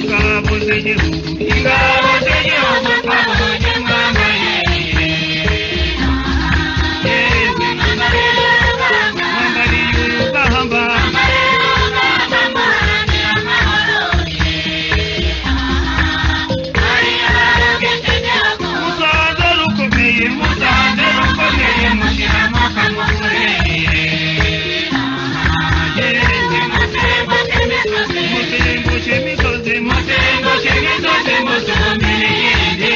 ingabo z'igihugu ingabo z'igihugu twabohoje mwambaye yeze mwambariye urugamba musanze rukomeye musanze rukomeye mushiramaka mukoreye yeze mutengushe imisozi mutengushe imisozi musumbire yindi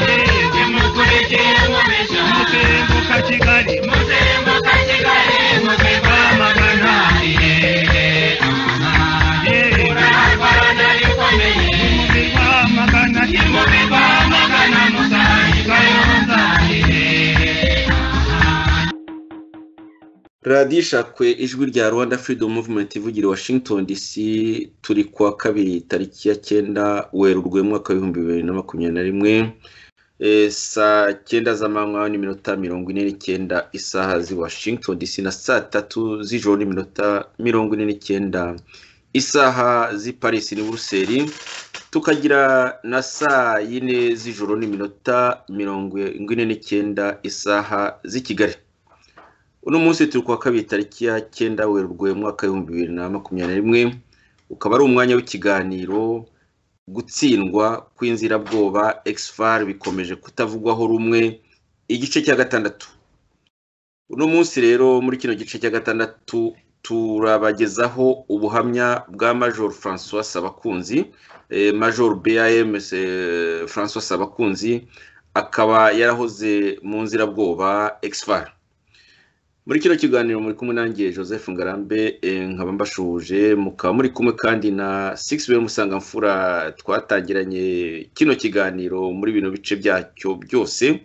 yeze mutenguka kigali muteva amagana yeze muteva amagana muteva amagana musayikayonzaye radiyo ishakwe ijwi rya rwanda freedom movement ivugira i washington dc turi kuwa kabiri tariki ya cyenda werurwe mwaka w'ibihumbi bibiri na makumyabiri na rimwe Eh, saa cyenda z'amanywa n'iminota mirongo ine n'icyenda isaha z'i washington dc na saa tatu z'ijoro n'iminota mirongo ine n'icyenda isaha z'i paris n'i buruseli tukagira na saa yine z'ijoro n'iminota mirongo ine n'icyenda isaha z'i kigali uno munsi turi kuwa kabiri tariki ya cyenda werurwe mwaka w'ibihumbi bibiri na makumyabiri na rimwe ukaba ari umwanya w'ikiganiro gutsindwa kw'inzirabwoba exfar bikomeje kutavugwaho rumwe igice cya gatandatu uno munsi rero muri kino gice cya gatandatu turabagezaho ubuhamya bwa major francois sabakunzi eh, major bam eh, francois sabakunzi akaba yarahoze mu nzirabwoba exfar muri kino kiganiro muri kumwe nanjye joseph ngarambe eh, nkaba mbashuje mukaba muri kumwe kandi na six we musangamfura twatangiranye kino kiganiro muri bino bice byacyo byose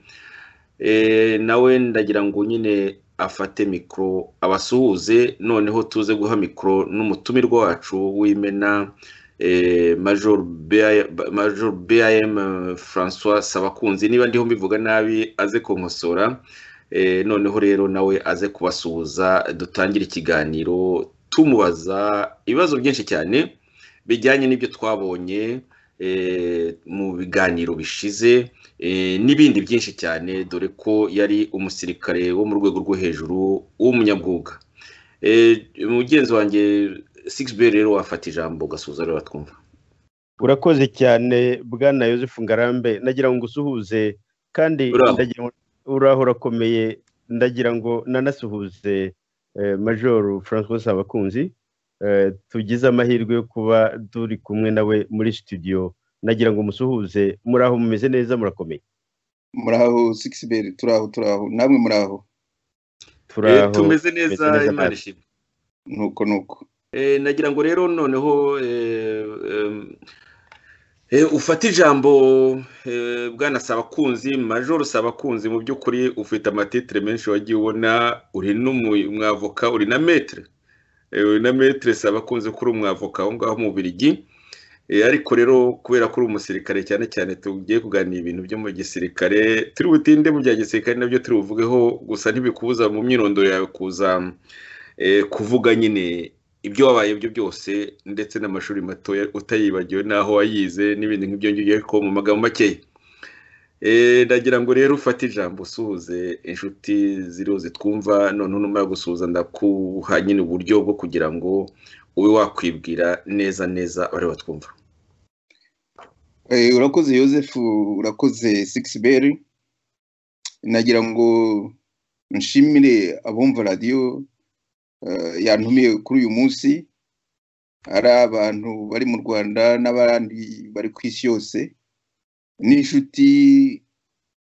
Eh, nawe ndagira ngo nyine afate mikoro abasuhuze noneho tuze guha mikoro n'umutumirwa wacu w'imena eh, major Bea- Major bam francois sabakunzi niba ndiho mbivuga nabi aze kunkosora Eh, noneho rero nawe aze kubasuhuza dutangire ikiganiro tumubaza ibibazo byinshi cyane bijyanye n'ibyo twabonye eh, mu biganiro bishize eh, n'ibindi byinshi cyane dore ko yari umusirikare wo mu rwego rwo hejuru w'umunyabwuga Eh, mugenzi wanjye six b rero wafata ijambo ugasuhuza rero batwumva urakoze cyane bwana Yosefu ngarambe ndagira ngo usuhuze kandi Uraho. ndagira ngo- uraho urakomeye ndagira ngo nanasuhuze eh, majoru francois abakunzi tugize amahirwe yo kuba turi kumwe nawe muri studio ndagira ngo musuhuze muri aho mumeze neza murakomeye muraho sikisiberi turaho turaho namwe muraho turi Eh, aho tumeze neza tumeze neza imana nawe. ishimwe nuko nuko Eh, nagira ngo rero noneho eh, em, eh, ufate ijambo eh, bwana sabakunzi majoro sabakunzi mu by'ukuri ufite amatitire menshi wagiye ubona uri n'umwavoka uri na metere Eh, uri na metere sabakunzi kuri umwavoka aho ngaho mu birigi ariko rero kubera ko uri umusirikare cyane cyane tugiye kuganira ibintu byo mu gisirikare turi butinde mu bya gisirikare nabyo turi buvugeho gusa ntibikubuza mu myirondoro yawe kuza eh, kuvuga nyine ibyo wabaye byo byose ndetse n'amashuri mato utayibagiwe n'aho wayize n'ibindi nk'ibyo ngibyo ariko mu magambo makeya Eh, ndagira ngo rero ufate ijambo usuhuze inshuti ziriho zitwumva noneho numara gusuhuza ndakuha nyine uburyo bwo kugira ngo ube wakwibwira neza neza abari batwumva Eh, urakoze Joseph urakoze sikisiberi nagira ngo nshimire abumva radiyo eh, yantumiye kuri uyu munsi ari abantu bari mu rwanda n'abandi bari ku isi yose n'inshuti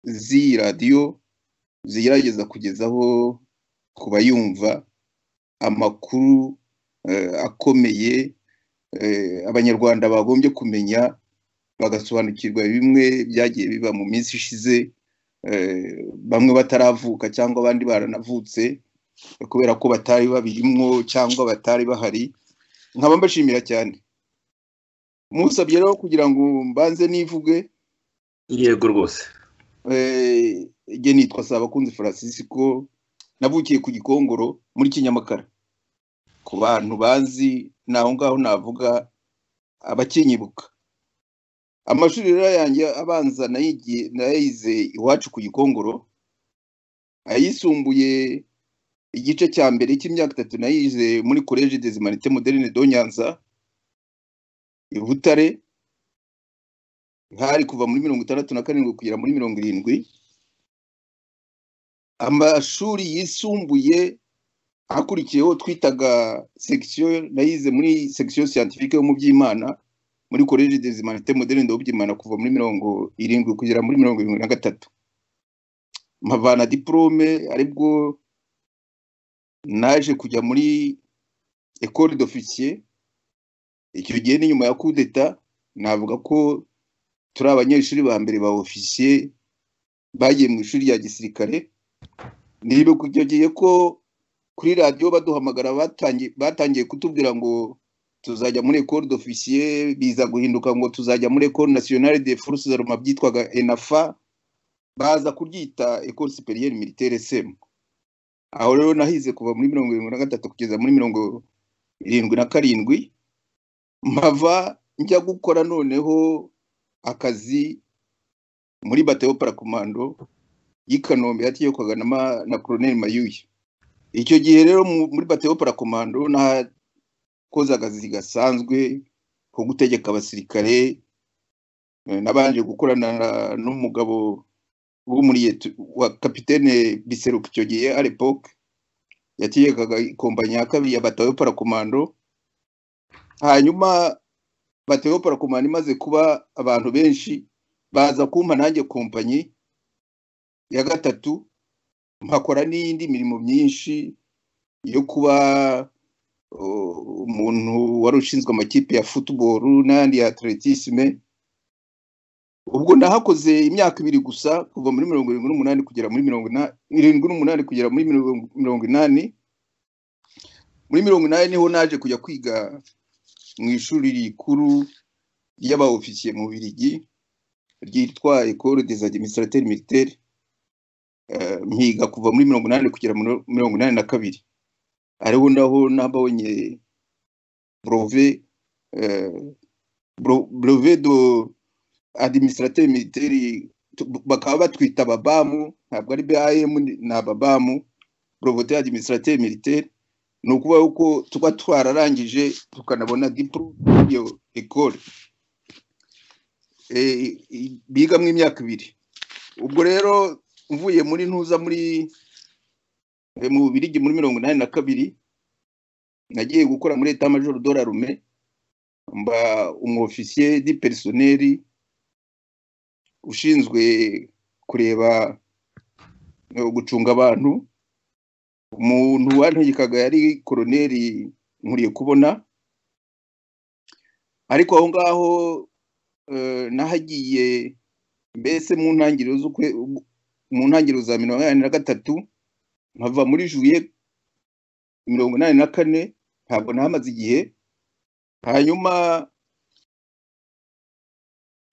z'iyi radiyo zigerageza kugezaho ku bayumva amakuru eh, akomeye eh, abanyarwanda bagombye kumenya bagasobanukirwa bimwe byagiye biba mu minsi ishize eh, bamwe bataravuka cyangwa abandi baranavutse kubera ko batari babirimo cyangwa batari bahari nkaba mbashimira cyane musabye rero kugira ngo mbanze nivuge yego rwose Eh, njye nitwa Sabakunzi Francisco navukiye ku Gikongoro muri Kinyamakara ku bantu bazi naho ngaho navuga abakinyibuka amashuri rero yanjye abanza nayigiye- nayayize iwacu ku Gikongoro ayisumbuye igice cya mbere cy'imyaka itatu nayize muri Collège des Humanités Modernes de Nyanza i Butare hari kuva muri mirongo itandatu na karindwi kugera muri mirongo irindwi amashuri yisumbuye akurikiyeho twitaga section nayize muri section scientifique yo mu by'imana muri college des humanités modernes de by'imana kuva muri mirongo irindwi kugera muri mirongo irindwi na gatatu mpavana diplome aribwo naje kujya muri école d'officier icyo gihe ni nyuma ya coup d'etat navuga ko turi abanyeshuri ba mbere ba ofisiye bagiye mu ishuri rya gisirikare nibuka icyo gihe ko kuri radiyo baduhamagara batangiye batangiye kutubwira ngo tuzajya muri ekore d'ofisiye biza guhinduka ngo tuzajya muri ekore nasiyonari de force zaruma byitwaga enafa baza kuryita ekore superiere militaire sem aho rero nahize kuva muri mirongo irindwi na gatatu kugeza muri mirongo irindwi na karindwi mpava njya gukora noneho akazi muri batayo parakomando y'i Kanombe yatiyekwaga na, ma- na Colonel Mayuya. Icyo gihe rero mu- muri batayo parakomando nakoze akazi gasanzwe ko gutegeka abasirikare eh, nabanje gukorana na- n'umugabo wo muri yetu- wa kapitene Biseruka icyo gihe à l'époque yatiyekaga ikompanyi ya kabiri ya batayo parakomando hanyuma batewe parakomando imaze kuba abantu benshi baza kumpa nanjye kompanyi ya gatatu mpakora n'iyindi mirimo myinshi yo kuba uh, umuntu wari ushinzwe amakipe ya football n'ayandi ya atletisme ubwo nahakoze imyaka ibiri gusa kuva muri mirongo irindwi n'umunani kugera muri mirongo ina- irindwi n'umunani kugera muri mirongo mirongo inani muri mirongo inani niho naje kujya kwiga mu ishuri rikuru ry'abaofisiye mu Birigi ryitwa Ecole des Administrateurs Militaires Eh, mpiga kuva muri mirongo inani kugera muri mirongo inani na kabiri ariho naho nabonye brove eh, bro- breve do administrateur militaire tu- bakaba batwita babamu ntabwo ari bam ni ababamu brevet administrateur militaire ni ukuvuga yuko tuba twararangije tukanabona diplome y'iyo ekole Eh, i- bigamo imyaka ibiri ubwo rero mvuye muri ntuza muri eh, mu birigi muri mirongo inani na kabiri nagiye gukora muri eta majoro dorarume mba umwofisiye di perisoneri ushinzwe kureba eh, gucunga abantu umuntu wantegekaga yari koroneri nkuriye kubona ariko aho ngaho eh, nahagiye mbese mu ntangiriro z'ukwe mu ntangiriro za mirongo inani na gatatu nkava muri juye mirongo inani na kane ntabwo nahamaze igihe hanyuma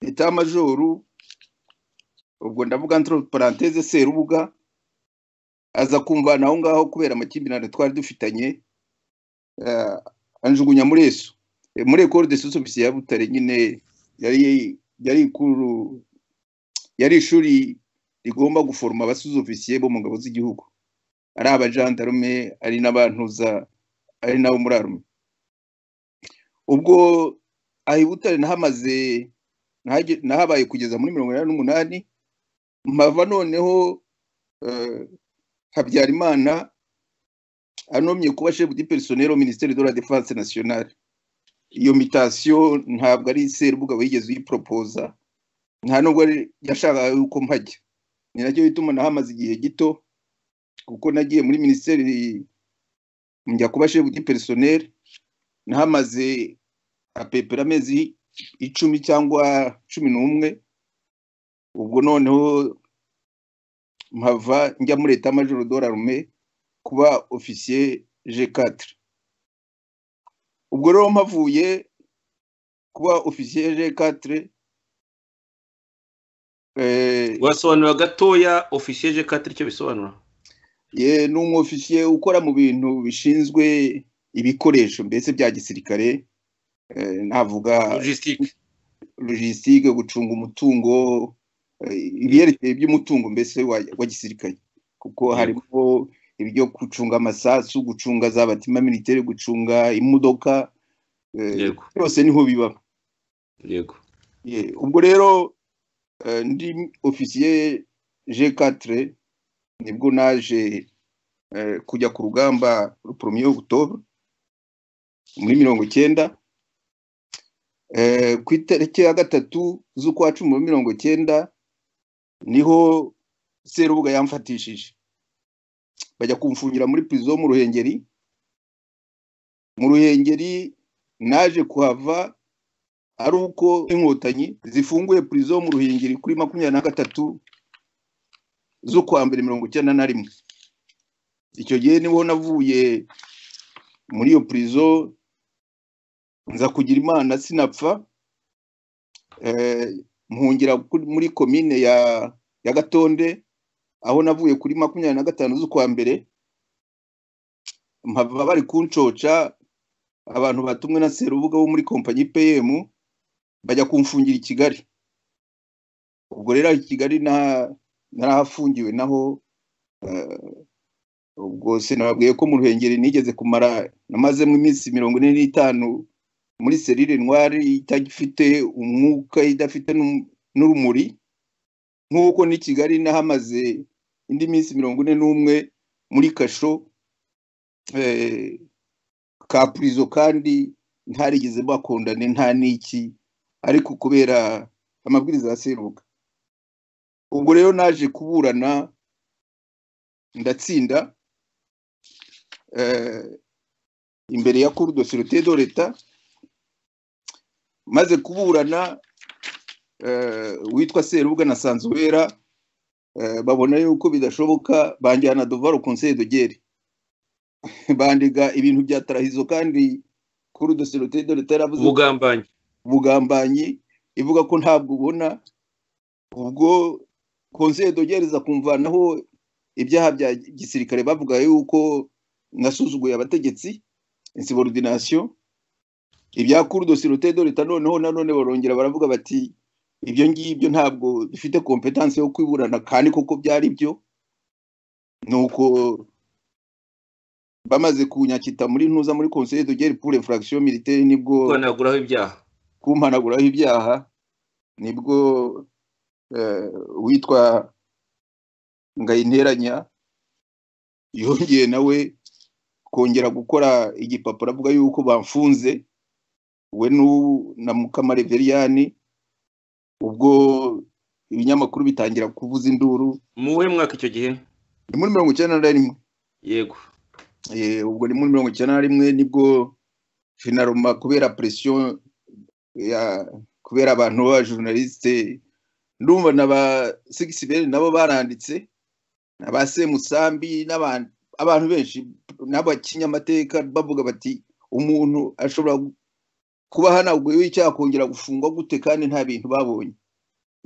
eta majoru ubwo ndavuga entre parenthese serubuga aza kumvana aho ngaho kubera amakimbirane twari dufitanye eh, anjugunya muri eso Eh, muri ekore de sosofisi ya butare nyine yari yari ikuru yari ishuri rigomba guforoma abasuzofisiye bo mu ngabo z'igihugu ari abajandarume ari n'abantuza ari nabo muri arume ubwo aha i butare nahamaze nahage- nahabaye kugeza muri mirongo inani n'umunani mpava noneho eh, habyarimana anomye kuba chef du personnel au ministère de la défense nationale iyo mitasiyo ntabwo ari serubuga wigeze uyiporopoza nta nubwo ari- yashakaga yuko mpajya ni nacyo bituma nahamaze igihe gito kuko nagiye muri minisiteri njya kuba chef du personnel nahamaze apepera amezi icumi cyangwa cumi n'umwe ubwo noneho mpava njya muri leta majoro dorarume kuba ofisiye G4 ubwo rero mpavuye kuba ofisiye G4 eh, wasobanura gatoya ofisiye je katiri icyo bisobanura ye ni umwofisiye ukora mu bintu bishinzwe ibikoresho mbese bya gisirikare eh, navuga logistique logistique gucunga umutungo eh, ibyerekeye by'umutungo mbese wa, wa gisirikare kuko harimo ibyo gucunga amasasu gucunga za batima militaire gucunga imodoka eh, yego byose niho biba yego Ye, ubwo rero eh, ndi ofisiye G4 nibwo naje eh, kujya ku rugamba premier octobre muri mirongo icyenda Eh, ku itariki ya gatatu z'ukwa cumi muri mirongo icyenda niho serubuga yamfatishije bajya kumfungira muri prison mu ruhengeri mu ruhengeri naje kuhava ari uko inkotanyi zifunguye prison mu ruhengeri kuri makumyabiri na gatatu z'ukwa mbere mirongo icyenda na rimwe icyo gihe niho navuye muri iyo prison nza kugira imana sinapfa eh, mpungira kuri- muri komine ya ya gatonde aho navuye kuri makumyabiri na gatanu z'ukwa mbere mpava bari kuncoca abantu batumwe na serubuga wo muri kompanyi pm bajya kumfungira i kigali ubwo rero i kigali na- narahafungiwe naho eh, ubwo se nababwiye ko mu ruhengeri nigeze kumara namazemo iminsi mirongo ine n'itanu muri serire ntwari itagifite umwuka idafite n'um- n'urumuri nk'uko n'i kigali nahamaze indi minsi mirongo ine n'umwe muri kasho eh, ka purizo kandi ntarigeze bakundane nta n'iki ariko kubera amabwiriza ya serubuga ubwo rero naje kuburana ndatsinda eh, imbere ya cour de sûreté de l'etat maze kuburana eh, witwa serubuga na sanzuwera eh, babona yuko bidashoboka banjyana devoir au conseil de guerre bandiga ibintu bya tarahizo kandi kuri doserete dore taravuze ubugambanyi ubugambanyi ivuga ko ntabwo ubona ubwo konseye dogereza kumvanaho ibyaha bya gisirikare bavuga yuko nasuzuguye abategetsi insubordination ibya kuri doserete dore ta noneho nanone barongera baravuga bati ibyo ngibyo ntabwo dufite kompetanse yo kwiburana kandi koko byari byo nuko bamaze kunyakita muri ntuza muri conseil de guerre pour infraction militaire nibwo kwanaguraho ibyaha kumpanaguraho ibyaha nibwo eh, witwa ngayinteranya yongeye nawe kongera gukora igipapuro avuga yuko bamfunze we n'u- na mukamareveriani ubwo ibinyamakuru bitangira kuvuza induru mu wuhe mwaka icyo gihe ni muri mirongo icyenda na rimwe yego Eh, ubwo ni muri mirongo icyenda na rimwe nibwo finaroma kubera presiyo ya kubera abantu b'abajournaliste ndumva na ba sigisi bene nabo baranditse na ba semusambi n'abantu abantu benshi n'abakinyamateka bavuga bati umuntu ashobora gu- kuba hanaguyeho icyaha kongera gufungwa gute kandi nta bintu babonye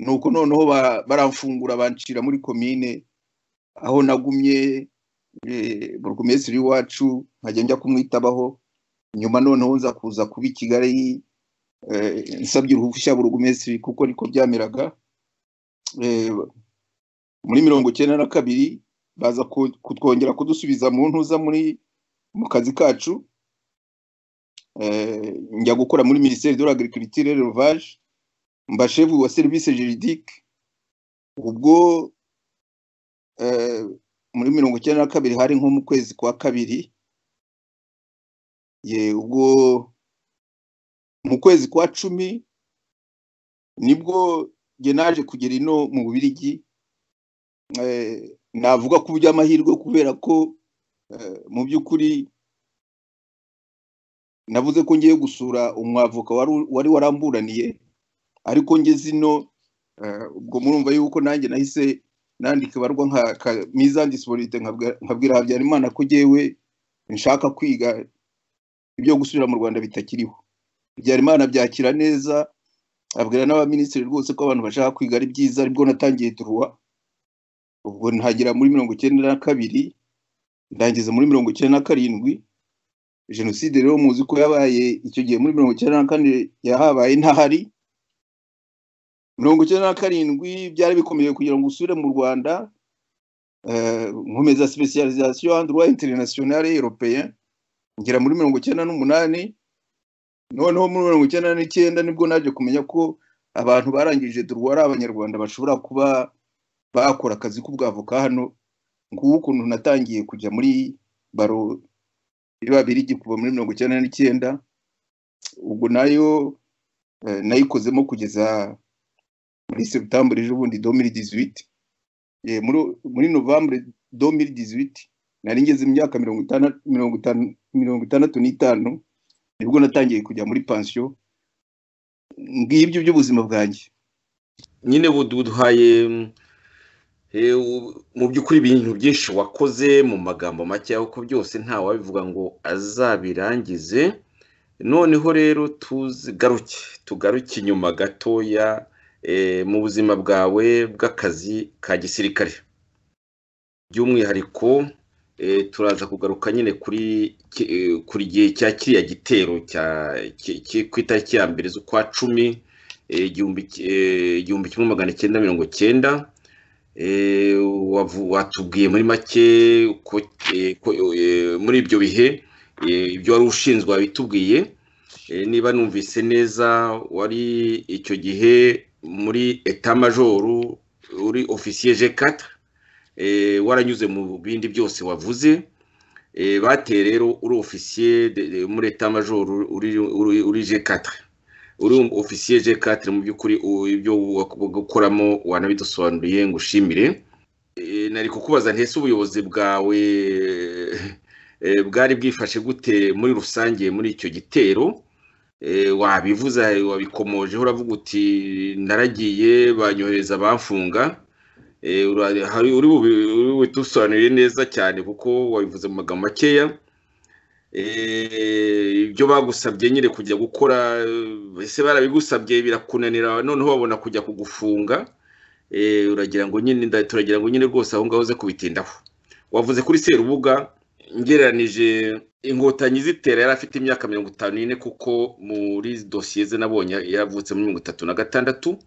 nuko noneho ba- baramfungura bancira muri komine aho nagumye eh, burugumesitiri wacu nkajya njya kumwitabaho nyuma noneho nza kuza kuba i kigali eh, nsabye uruhushya burugumesitiri kuko niko byameraga Eh, muri mirongo icyenda na kabiri baza ku- kutwongera kudusubiza mu ntuza muri mu kazi kacu Eh, njya gukora muri minisiteri de l'agriculture et l'élevage mba shefu wa serivisi juridique ubwo eh, muri mirongo icyenda na kabiri hari nko mu kwezi kwa kabiri ye ubwo mu kwezi kwa cumi nibwo njye naje kugera ino mu bubirigi Eh, navuga ku by'amahirwe kubera ko eh, mu by'ukuri navuze ko ngiye gusura umwavoka wari- wari waramburaniye ariko ngeze ino eh, ubwo murumva yuko nanjye nahise nandika ibarwa nka ka- mizandisiborite nkabwa- nkabwira habyarimana ko jyewe nshaka kwiga ibyo gusubira mu rwanda bitakiriho habyarimana byakira neza abwira n'abaminisitiri rwose ko abantu bashaka kwiga ari byiza aribwo natangiye duruwa ubwo ntagera muri mirongo icyenda na kabiri ndangiza muri mirongo icyenda na karindwi jenoside rero muzi ko yabaye icyo gihe muri mirongo icyenda na kane yahabaye ntahari mirongo icyenda na karindwi byari bikomeye kugira ngo usubire mu rwanda eh, nkomeza specialisation en droit international et européen ngera muri mirongo icyenda n'umunani noneho muri mirongo icyenda n'icyenda nibwo naje kumenya ko abantu barangije durwa ari abanyarwanda bashobora kuba bakora akazi k'ubwavoka hano ngubu ukuntu natangiye kujya muri baro biba birigi kuva muri mirongo icyenda n'icyenda ubwo nayo eh, nayikozemo kugeza muri septembre ejo bundi 2018 Eh, muri muri novembre 2018 nari ngeze imyaka mirongo itandatu mirongo itanu mirongo itandatu n'itanu nibwo natangiye kujya muri pansiyo ngibyo by'ubuzima bwanjye nyine buduhaye mm, eh, u- mu by'ukuri ibintu byinshi wakoze mu magambo make kuko byose ntawabivuga ngo azabirangize noneho rero tuzigaruke tugaruke inyuma gatoya eh, mu buzima bwawe bw'akazi ka gisirikare by'umwihariko eh, turaza kugaruka nyine kuri ki- eh, kuri gihe cya kiriya gitero cya ki- ki- ku itariki ya mbere z'ukwa cumi eh, igihumbi ki- eh, igihumbi kimwe magana cyenda mirongo cyenda Eh, wavu- watubwiye muri make ko eh, ko, eh, muri ibyo bihe eh, ibyo wari ushinzwe wabitubwiye Eh, niba numvise neza wari icyo gihe muri etamajoro uri ofisiye G4 eh, waranyuze mu bindi byose wavuze Eh, bateye rero uri ofisiye de- de- muri etamajoro uri uri- uri G4 uri ofisiye G4 mu by'ukuri u- ibyo gukoramo wanabidusobanuriye ngo ushimire Eh, nari kukubaza ntese ubuyobozi bwawe eh, bwari bwifashe gute muri rusange muri icyo gitero Eh, wabivuze wabikomojeho uravuga uti naragiye banyohereza bamfunga Eh, ura- hari- uri bubi- uri bubidusobanurire neza cyane kuko wabivuze mu magambo makeya Eh, ibyo bagusabye nyine kujya gukora eh, ese barabigusabye birakunanira noneho babona kujya kugufunga Eh, uragira ngo nyine nda- turagira ngo nyine rwose aho ngaho uze kubitindaho wavuze kuri serubuga ngereranije inkotanyi zitera yari afite imyaka mirongo itanu n'ine kuko muri dosiye ze nabonye yaravutse muri mirongo itatu na gatandatu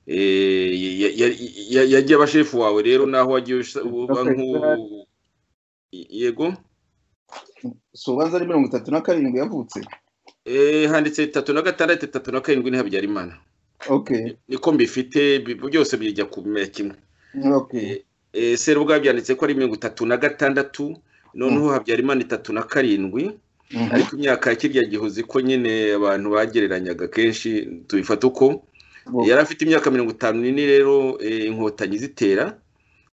Eh, ya- ya- ya- yagiye abashefu wawe rero naho wagiye usa- uba nk'u- yego sobanza ari mirongo itatu na karindwi yavutse Eh, handitse bitatu na gatandatu itatu na karindwi ni habyarimana okay niko mbifite bi- byose bijya kumera kimwe okay Eh, serubwa byanditse ko ari mirongo itatu na gatandatu noneho habyarimana itatu na karindwi Mhm. ariko imyaka ya kirya gihuzi ko nyine abantu bagereranyaga kenshi tubifata uko yari afite imyaka mirongo itanu n'ine rero eh, inkotanyi zitera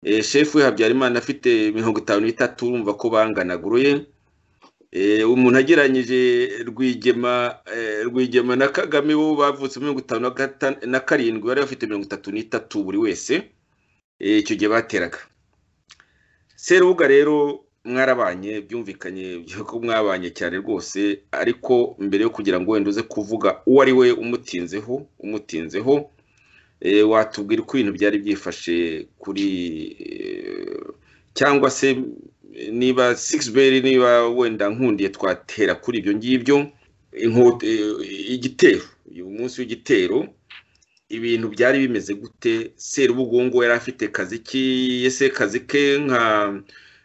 Eh, shefu we habyarimana afite mirongo itanu n'itatu urumva ko banganaga uruye Eh, umuntu ageranyije rwigema eh, rwigema na kagame bo bavutse mirongo itanu na gata- na karindwi bari bafite mirongo itatu n'itatu buri wese Eh, icyo gihe bateraga serubuga rero mwarabanye byumvikanye ko mwabanye cyane rwose ariko mbere yo kugira ngo wenda uze kuvuga uwo ari we umutinzeho umutinzeho eh, watubwira uko ibintu byari byifashe kuri eh, cyangwa se eh, niba sixberi niba wenda nkundiye twatera kuri ibyo ngibyo inkoto eh, igitero uyu munsi w'igitero ibintu byari bimeze gute serubugungu yari afite kazi ki ese kazi ke nka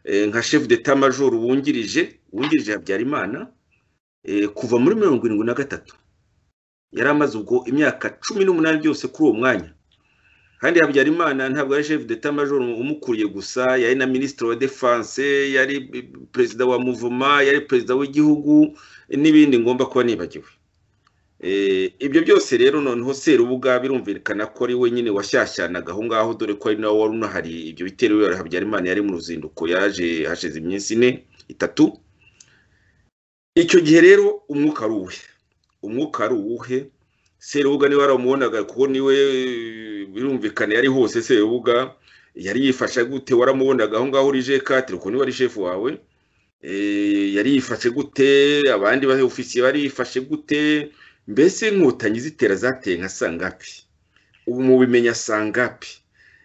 eh, nka chef d'état major wungirije wungirije habyarimana eh, kuva muri mirongo irindwi na gatatu yari amaze ubwo imyaka cumi n'umunani byose kuri uwo mwanya kandi habyarimana ntabwo ari chef d'état major umukuriye gusa yari na minisitiri wa defense yari perezida wa muvuma yari perezida w'igihugu n'ibindi ngomba kuba nibagiwe Eh, ibyo byose rero noneho serubuga birumvikana ko ari we nyine washyashyanaga aho ngaho dore ko ari nawe wari unahari ibyo bitero bibera habyarimana yari mu ruzinduko yaje hashize iminsi ine itatu icyo gihe rero umwuka ari uwuhe umwuka ari uwuhe serubuga niwe waramubonaga kuko niwe eh, birumvikana yari hose serubuga yari yifashe gute waramubonaga aho ngaho uri jekati uko niba ari shefu wawe Eh, yari yifashe gute abandi ba ofisiye bari yifashe gute mbese inkotanyi zitera zateye nka sangapi ubu mubimenya sangapi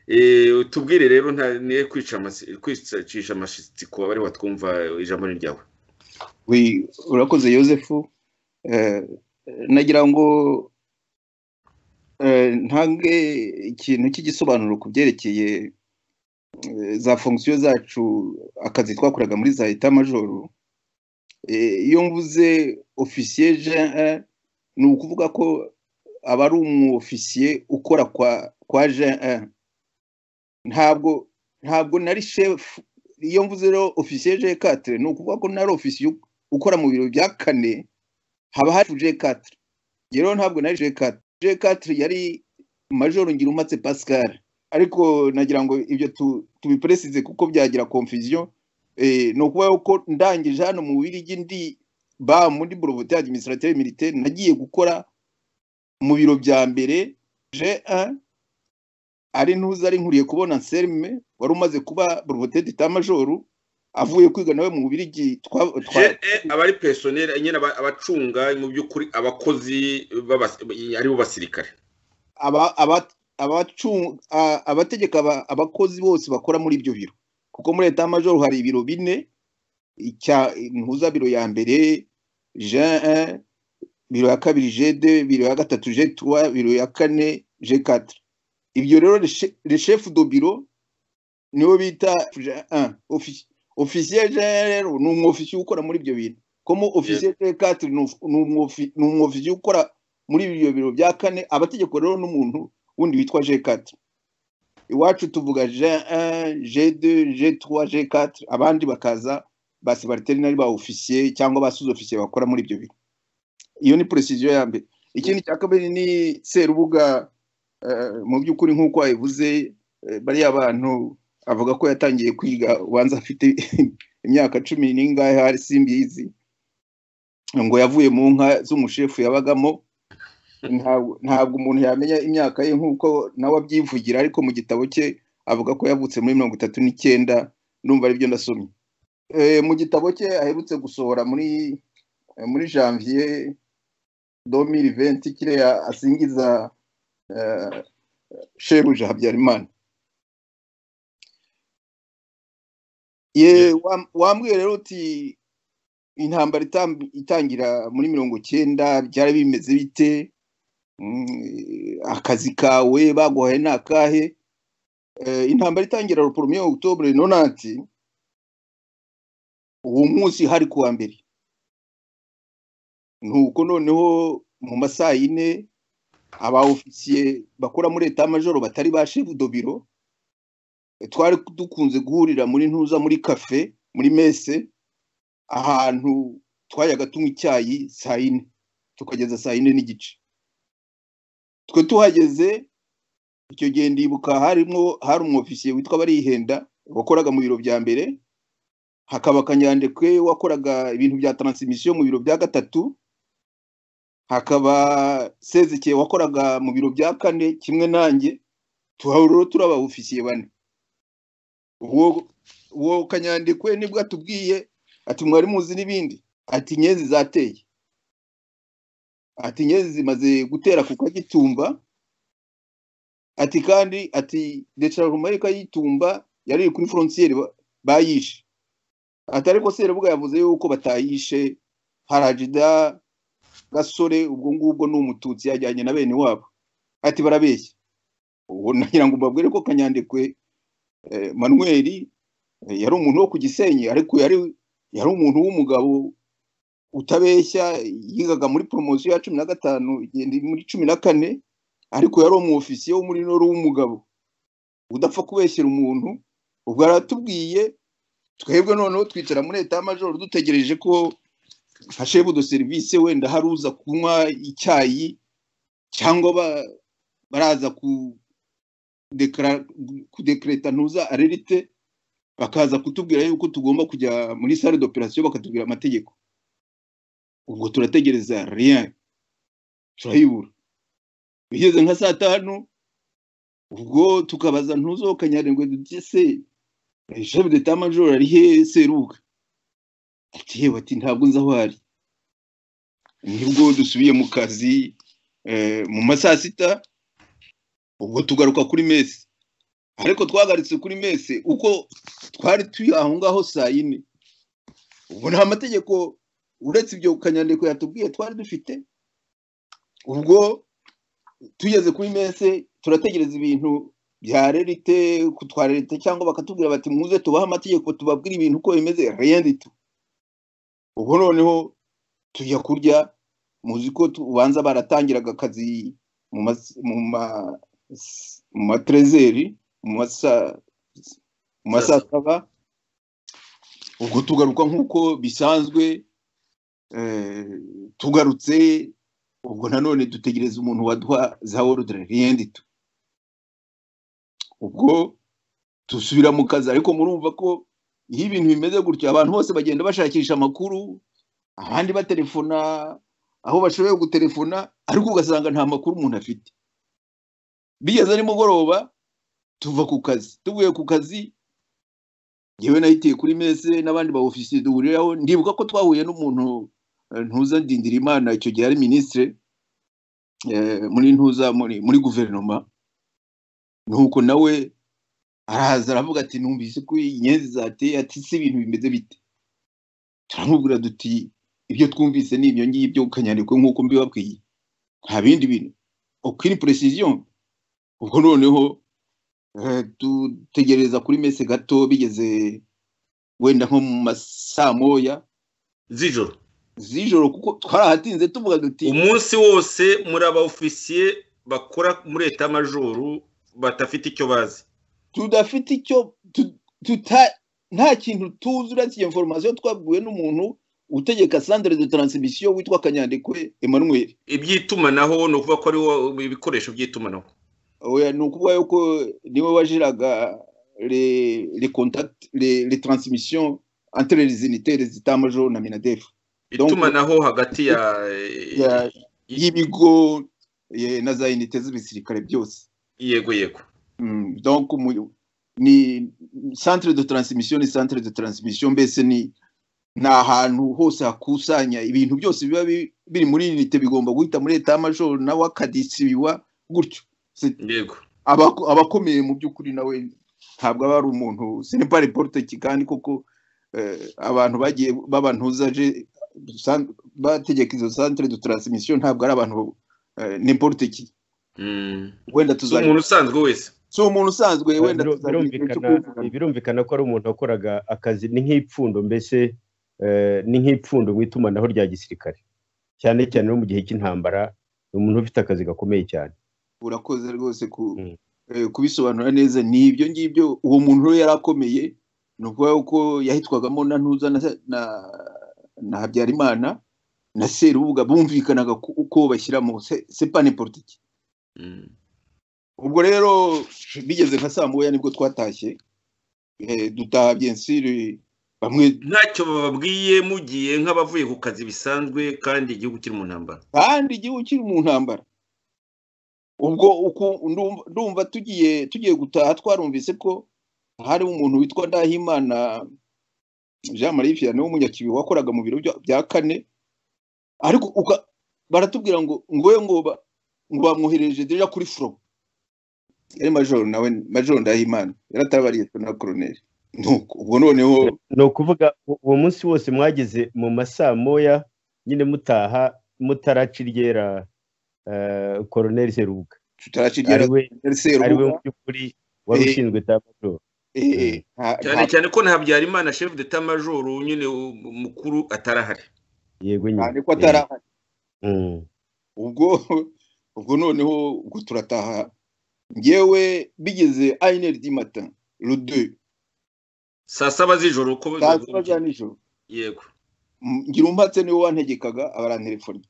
Eh, tubwire rero nta niye kwica amasi- kwicisha amashitsi ku bari batwumva ijambo ni ryawe We- urakoze yosefu Eh, nagira ngo eh, ntange ikintu cy'igisobanuro ku byerekeye eh, za fonksiyo zacu akazi twakoraga muri za eta majoro Eh, iyo mvuze ofisiye jean ni ukuvuga ko aba ari umwofisiye ukora kwa kwa jean ntabwo ntabwo nari shefu iyo mvuze rero ofisiye jean quatre ni ukuvuga ko nari ofisiye u- ukora mu biro bya kane haba hari J4 rero ntabwo nari J4 J4 yari Major Ngirumatse Pascal ariko nagira ngo ibyo tu- tubipresize kuko byagira confusion eh no kuba uko ndangije hano mu birigi ndi ba muri breveté administrateur militaire nagiye gukora mu biro bya mbere J1 ari ntuza ari nkuriye kubona Anselme wari umaze kuba breveté d'état major avuye kwiga nawe mu birigi twa, twa Je- aba ari pesoneri nyine aba- abacunga mu by'ukuri abakozi b'abas- aribo basirikare aba- aba- abacu- a- abategeka aba- abakozi bose bakora muri ibyo biro kuko muri leta majoro hari ibiro bine icya ntuza biro ya mbere J1 biro ya kabiri J2 biro ya gatatu J3 biro ya kane J4 ibyo rero le che- le chef de biro niwe bita J1 Offici- officier J1 rero ni umwofisiye ukora muri ibyo bintu komo officier J4 ni uf- ni umwofi- ni umwofisiye ukora muri ibyo biro bya kane abategeko rero n'umuntu wundi witwa G4 iwacu tuvuga G1 G2 G3 G4 abandi bakaza ba subalterne ba officier cyangwa ba sous officier bakora muri ibyo biro iyo ni precision ya mbere ikindi cya kabiri ni Serubuga eh, mu by'ukuri nk'uko wabivuze eh, bariya bantu avuga ko yatangiye kwiga ubanza afite imyaka cumi n'ingahe hari simbizi ngo yavuye mu nka z'umushefu yabagamo ntabwo ntabwo umuntu yamenya imyaka ye nk'uko nawe abyivugira ariko mu gitabo cye avuga ko yavutse muri mirongo itatu n'icyenda ndumva aribyo ndasomye Eh, mu gitabo cye aherutse gusohora muri eh, muri janvier 2020 kiriya asingiza eh, shebuja habyarimana ye wa- wambwiye rero uti intambara itam- itangira muri mirongo cyenda byari bimeze bite Mm, akazi kawe baguhaye ni akahe Eh, intambara itangira poromye okutobure nonanti uwo munsi hari kuwa mbere nuko noneho mu masaha yine aba ofisiye bakora muri leta majoro batari ba shefu do biro eh, twari dukunze guhurira muri ntuza muri kafe muri mese ahantu twajyaga tunywa icyayi saa yine tukageza saa yine n'igice twe tuhageze icyo gihe ndibuka harimo hari umwofisiye witwa barihenda wakoraga mu biro bya mbere hakaba kanyandekwe wakoraga ibintu bya taransimisiyo mu biro bya gatatu hakaba sezikeye wakoraga mu biro bya kane kimwe nanjye tuharuro turi abawufisiye bane uwo uwo kanyandekwe nibwo atubwiye ati mwari muzi n'ibindi ati inyenzi zateye ati inyenzi zimaze gutera ku kagitumba ati kandi ati decarumayika y'itumba yari iri kuri frontier ba- bayishe ati ariko serebuga yavuze yuko batayishe harajida gasore ubwo ngubwo ni umututsi yajyanye na bene wabo ati barabeshya ubu nagira ngo mbabwire ko kanyandekwe eh, manuel eh, yari umuntu wo ku gisenyi ariko yari yari umuntu w'umugabo utabeshya yigaga muri poromosiyo ya cumi na gatanu igenda muri cumi na kane ariko yari umwofisiye wo muri noro w'umugabo udapfa kubeshyera umuntu ubwo yaratubwiye twebwe noneho twicara muri leta majoro dutegereje ko hashebu do serivisi wenda hari uza kunywa icyayi cyangwa ba- baraza ku dekara- kudekreta ntuza arerite bakaza kutubwira yuko tugomba kujya muri sale d'operation bakatubwira amategeko ubwo turategereza rien turayibura bigeze nka saa tanu ubwo tukabaza ntuzokanyarengwe dutse jefu de tamajoro ari he seruka ati yewe ati ntabwo nzi aho ari nibwo dusubiye mu kazi eh, mu ma saa sita ubwo tugaruka kuri mesi ariko twagaritse kuri mesi uko twari turi aho ngaho saa yine ubwo nta mategeko uretse ibyo kanyandiko yatubwiye twari dufite ubwo tugeze kuri mese turategereza ibintu bya rerite twa rerite cyangwa bakatubwira bati muze tubahe amategeko tubabwire ibintu uko bimeze reyandito ubwo noneho tujya kurya muzi ko ubanza baratangiraga akazi mu mas- mu ma- mu materezeri mu masa- mu masaa saba ubwo tugaruka nk'uko bisanzwe eh, tugarutse ubwo nanone dutegereza umuntu waduha za orudire riyendito ubwo dusubira mu kazi ariko murumva ko iyo ibintu bimeze gutyo abantu bose bagenda bashakisha amakuru ahandi batelefona aho bashoboye gutelefona ariko ugasanga nta makuru umuntu afite bigeze ari mugoroba tuva ku kazi tuvuye ku kazi yewe nahitiye kuri mese n'abandi ba ofisiye duhuriraho ndibuka ko twahuye n'umuntu eh, ntuza ndindira imana icyo gihe ari minisitire muri ntuza muri muri guverinoma nuko nawe arahaza aravuga ati numvise ko inyenzi zateye ati si ibintu bimeze bite turamubwira duti ibyo twumvise ni ibyo ngibyo kanyandikwe nk'uko mbibabwiye nta bindi bintu okiri precision ubwo noneho eh, dutegereza kuri mese gato bigeze wenda nko mu masaa moya z'ijoro z'ijoro kuko twarahatinze tuvuga duti umunsi wose muri aba ofisiye bakora muri etamajoro badafite icyo bazi tudafite icyo tu- tuta nta kintu tuzi uretse iyo information twabwiwe n'umuntu utegeka centre de transmission witwa kanyandekwe Emmanuel iby'itumanaho ni ukuvuga ko ariwo ibikoresho by'itumanaho oya ni ukuvuga yuko niwe wajiraga les les contacts les les transmissions entre les unités les états majors na minadef Donc- itumanaho hagati ya Ya- y'ibigo eh, na za unité z'ibisirikare byose yego yego Mm, donc mu- ni centre de transmission ni centre de transmission mbese ni ni ahantu hose hakusanya ibintu byose biba bi- biri muri unite bigomba guhita muri leta y'amajoro nawe akadisi biwa gutyo C'est- yego abako- abakomeye mu by'ukuri nawe ntabwo aba ari umuntu senepari politiki kandi koko eh, abantu bagiye babantuzaje bategeka izo centre de transmission ntabwo ari abantu eh, n'importe ki Mm. wenda si tuzajya umuntu usanzwe wese si umuntu usanzwe wenda Biru- tuzagira igihe cyo birumvikana kubivugana. birumvikana ko ari umuntu wakoraga akazi ni nk'ipfundo mbese eh, ni nk'ipfundo mu itumanaho rya gisirikare cyane cyane no mu gihe cy'intambara ni umuntu ufite akazi gakomeye cyane urakoze rwose ku Mm. eh, kubisobanura neza ni ibyo ngibyo uwo muntu rero yari akomeye ni ukuvuga ko yahitwagamo na ntuza na, na, na habyarimana na serubuga bumvikanaga ku- uko bashyiramo sepane politiki Mm. ubwo rero bigeze nka saa moya nibwo twatashye eh, dutaha byensiri bamwe ntacyo bababwiye mugiye nk'abavuye ku kazi bisanzwe kandi igihugu kiri mu ntambara kandi igihugu kiri mu ntambara ubwo uku ndumva- ndumva tugiye tugiye gutaha twarumvise ko hari umuntu witwa ndahimana jean marie vianney w'umunyakibi wakoraga mu biro bya- bya kane ariko uka- baratubwira ngo ngo we ngo ba- ngo bamwohereje deja kuri furo yari majoro nawe majoro ndahimana yari atabariyeswe na koroneri nuko ubwo noneho ni ukuvuga u- uwo munsi wose mwageze mu masaa moya nyine mutaha mutaraca iryera eh, koroneri serubuga tutarashigera ari we ari we serubuga mu by'ukuri wari Eh. ushinzwe tamajoro eh, eh, nta- cyane nta- cyane ko nta habyarimana chef de tamajoro nyine u- mukuru atarahari yego cyane nyine ko atari Eh, mm. ubwo ubwo noneho ubwo turataha ngewe bigeze ayineri di mata rudu saa saba z'ijoro uko saa sita za nijoro yego M- ngira umbatse niwe wantegekaga abarantelefoni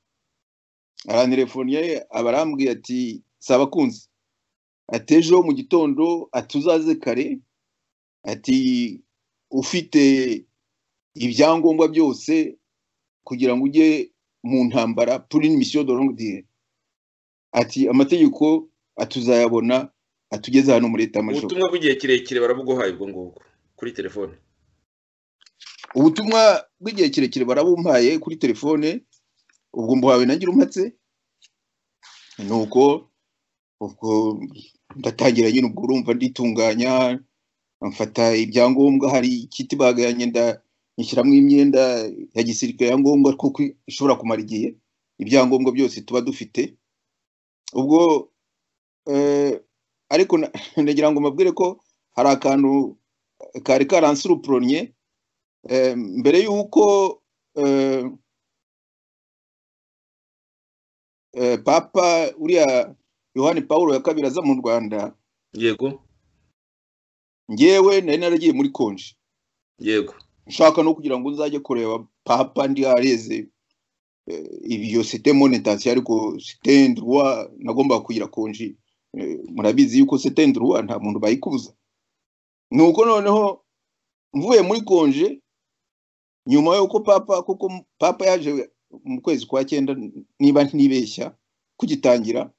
arantelefoniye abarambwiye ati saba kunzi ati ejo mu gitondo ati uzaze kare ati ufite ibyangombwa byose kugira ngo ujye mu ntambara pour une mission de longue durée ati amategeko atuzayabona atugeze hano muri etamajoro ubutumwa bw'igihe kirekire barabuguhaye ubwo ngubwo kuri telefone ubutumwa bw'igihe kirekire barabumpaye kuri telefone ubwo mbuhawe nagira umpatse ni uko ubwo ndatangira nyine ubwo urumva nditunganya mfata ibyangombwa hari ikiti bagayanye nda nyishyiramo imyenda ya gisirikare ya ngombwa kuko ishobora kumara igihe ibyangombwa byose tuba dufite ubwo eh, ariko na- nagira ngo mbabwire ko hari akantu kari karansurupuronye Eh, mbere y'uko eh, eh, papa uriya yohani paul ya kabiri aza mu rwanda yego ngewe nari naragiye muri konji yego nshaka no kugira ngo nzajye kureba papa ndi hareze eh, iyo site monetation ariko site ndruwa nagomba kugira konji Eh, murabizi yuko site ndruwa nta muntu bayikubuza nuko noneho mvuye muri konje nyuma yuko papa kuko m- papa yaje mu kwezi kwa cyenda n- niba ntibeshya kugitangira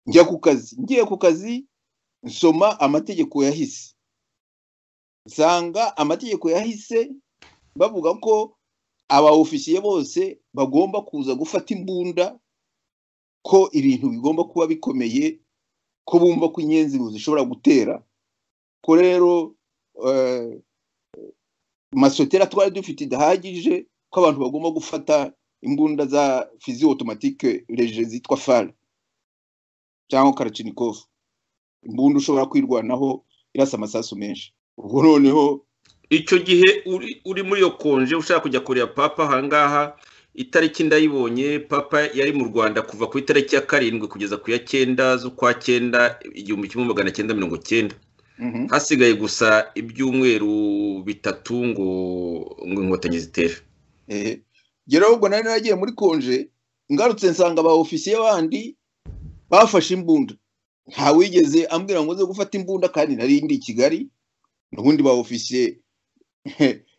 njya ku kazi ngiye ku kazi nsoma amategeko yahise nsanga amategeko yahise bavuga ko aba ofisiye bose bagomba kuza gufata imbunda ko ibintu bigomba kuba bikomeye ko bumva ko inyenzi zishobora gutera ko rero eh, masotera twari dufite idahagije ko abantu bagomba gufata imbunda za fizi otomatike reje zitwa fare cyangwa karacinikovu imbunda ushobora kwirwanaho irasa amasasu menshi ubwo noneho icyo gihe uri uri muri iyo konje ushaka kujya kureba papa ahangaha itariki ndayibonye papa yari mu rwanda kuva ku itariki ya karindwi kugeza ku ya cyenda z'ukwa cyenda igihumbi kimwe magana cyenda mirongo cyenda mhm. hasigaye gusa ibyumweru bitatu ngo ngo inkotanyi zitere ehe geraho ubwo nari naragiye muri konje ngarutse nsanga aba ofisiye bandi bafashe imbunda nta wigeze ambwira ngo nze gufata imbunda kandi nari ndi i kigali n'ubundi ba ofisiye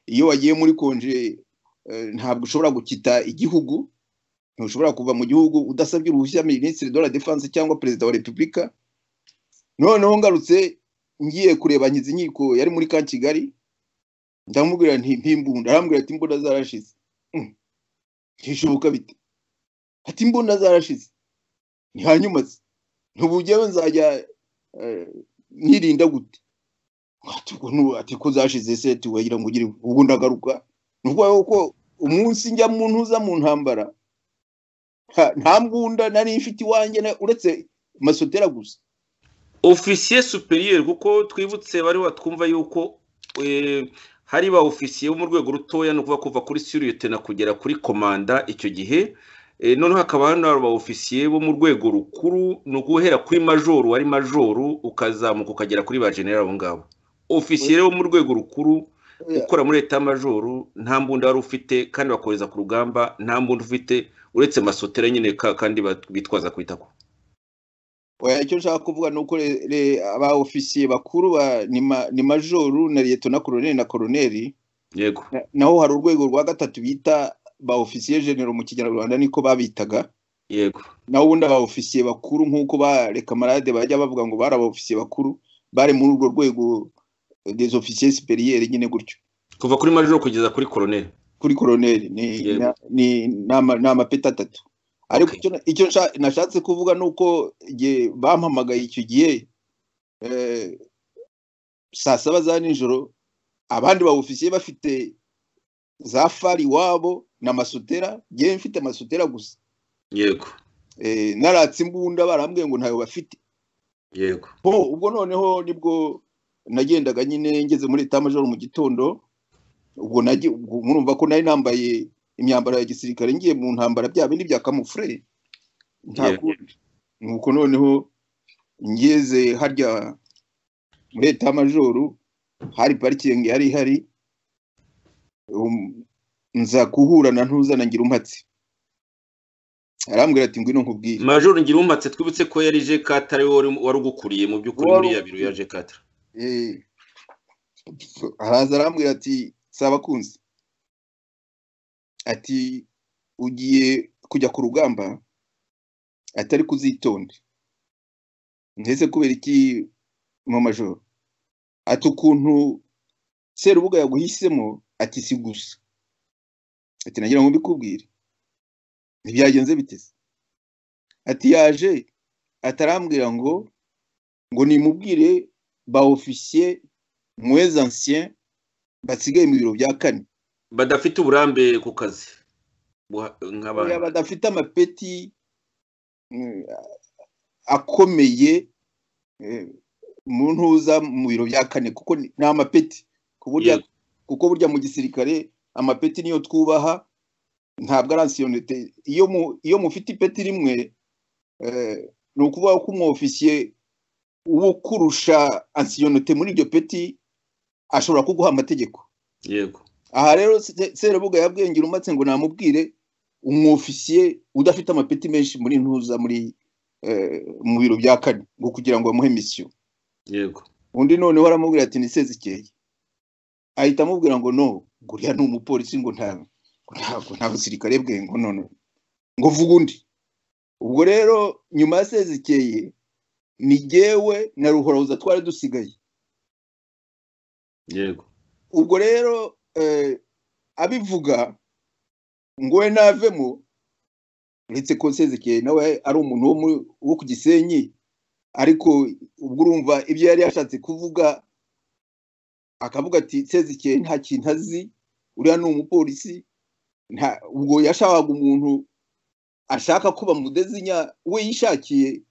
iyo wagiye muri konje eh, ntabwo ushobora gukita igihugu ntushobora kuva mu gihugu udasabye uruhushya minisitiri de la defense cyangwa perezida wa repubulika noneho ngarutse ngiye kureba nkizi inkiko yari muri ka kigali ndamubwira nti mpimbunda arambwira ati imbunda zarashize Mm. bishoboka bite ati imbunda zarashize ni hanyuma se ntubu njyewe nzajya eh, nirinda gute ati ubwo nu- ati ko zashize se ati wagira ngo ugire ubwo ndagaruka ni ukuvuga ko umunsi njya mu ntuza mu ntambara ha- nta mbunda nari mfite iwanjye na- uretse masotera gusa ofisiye superiyer kuko twibutse bari batwumva yuko eh, hari ba ofisiye bo mu rwego rutoya ni ukuvuga kuva kuri suriyetena kugera kuri komanda icyo gihe Eh, noneho hakaba hano hari ba ofisiye bo mu rwego rukuru ni uguhera kuri majoru wari majoru ukazamuka ukagera kuri ba generali abo ngabo ofisiye bo mu rwego rukuru ukora muri leta majoru nta mbunda wari ufite kandi bakohereza ku rugamba nta mbunda ufite uretse masotera nyine ka kandi bat- bitwaza ku itako oya icyo nshaka kuvuga ni uko re- re- aba ofisiye bakuru ba ni ma- ni majoru na liyeto na koroneri na koroneri yego Na- naho hari urwego rwa gatatu bita ba ofisiye genero mu kinyarwanda niko babitaga yego naho ubundi aba ofisiye bakuru nk'uko ba rekamarade bajya bavuga ngo bari aba ofisiye bakuru bari muri urwo rwego des ofisiye siperiyeri nyine gutyo kuva kuri majoro kugeza kuri koroneri kuri koroneri ni Yego. na- ni- ni ama- ni amapeti atatu ariko Okay. icyo na- icyo nsha- nashatse kuvuga ni uko igihe bampamagaye icyo gihe eh, saa saba za nijoro abandi ba ofisiye bafite za fari iwabo na masutera ngewe mfite masutera gusa yego eh, naratse imbunda barambwiye ngo ntayo bafite yego bo ubwo noneho nibwo nagendaga nyine ngeze muri etamajoro mu gitondo ubwo nagi- ubwo murumva ko nari nambaye imyambaro ya gisirikare ngiye mu ntambara bya bindi bya kamufure nta Yego. kundi nuko noneho ngeze harya muri etamajoro hari parikingi yari ihari um, nza kuhura na ntuza na ngira umpatse arambwira ati ngwino nkubwire majoro ngira umatse twibutse ko yari jekata ari wowe wari- wari ugukuriye mu by'ukuri Wari- muri ya biro ya jekata Eh, araza arambwira ati sabakunzi ati ugiye kujya ku rugamba atari kuzitonde ndetse kubera iki mu majoro ati ukuntu serubuga yaguhisemo ati si gusa ati nagira ngo mbikubwire ntibyagenze biteze ati yaje atarambwira ngo ngo nimubwire ba ofisiye mwez ancien basigaye mu biro bya kane badafite uburambe ku kazi buha- Oya, nk'abantu badafite amapeti mm, akomeye eh, mu ntuza mu biro bya kane kuko ni ni amapeti ku burya Yego. kuko burya mu gisirikare amapeti niyo twubaha ntabwo ari ansiyonite iyo mu iyo mufite ipeti rimwe eh, ni ukuvuga ko umwofisiye wo kurusha ansiyonite muri iryo peti ashobora kuguha amategeko yego aha rero Se- serubuga yabwengera umatse ngo namubwire umwofisiye udafite amapeti menshi muri ntuza muri eh, mu biro bya kane ngo kugira ngo bamuhe misiyo yego undi noneho aramubwira ati ni sezikeye ahita amubwira ngo no ngo uriya ni umupolisi ngo nta ngo ntabwo nta busirikare bwe ngo none ngo vuga undi ubwo rero nyuma ya sezikeye ni jyewe na ruhorabuza twari dusigaye yego ubwo rero eh, abivuga ngo we navemo uretse ko sezekeye nawe ari umuntu wo mu- wo ku gisenyi ariko ubwo urumva ibyo yari yashatse kuvuga akavuga ati sezekeye nta kintu azi uriya ni umupolisi nta ubwo yashakaga umuntu ashaka ko bamudezinya we yishakiye